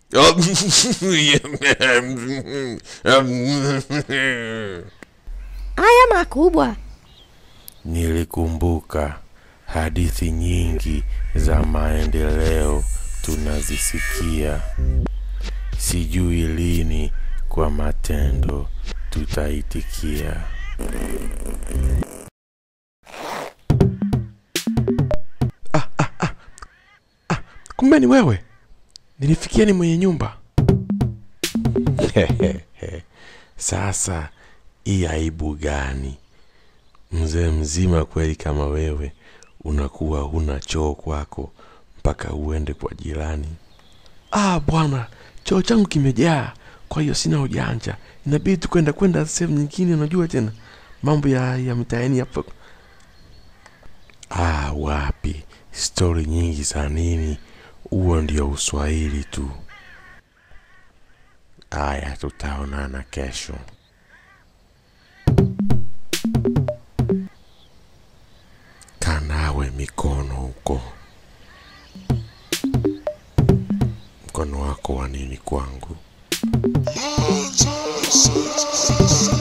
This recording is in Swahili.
Haya makubwa. Nilikumbuka hadithi nyingi za maendeleo tunazisikia. Sijui lini kwa matendo tutaitikia. kumbe ni wewe nilifikia ni mwenye nyumba Sasa hii aibu gani? Mzee mzima kweli kama wewe unakuwa huna choo kwako mpaka uende kwa jirani. ah bwana choo changu kimejaa kwa hiyo sina ujanja inabidi tu kwenda kwenda sehemu nyingine unajua tena mambo ya, ya mitaani hapo Ah, wapi, stori nyingi za nini? Huo ndio Uswahili tu. Aya, tutaonana kesho. Kanawe mikono huko. Mkono wako wa nini kwangu? Monsters.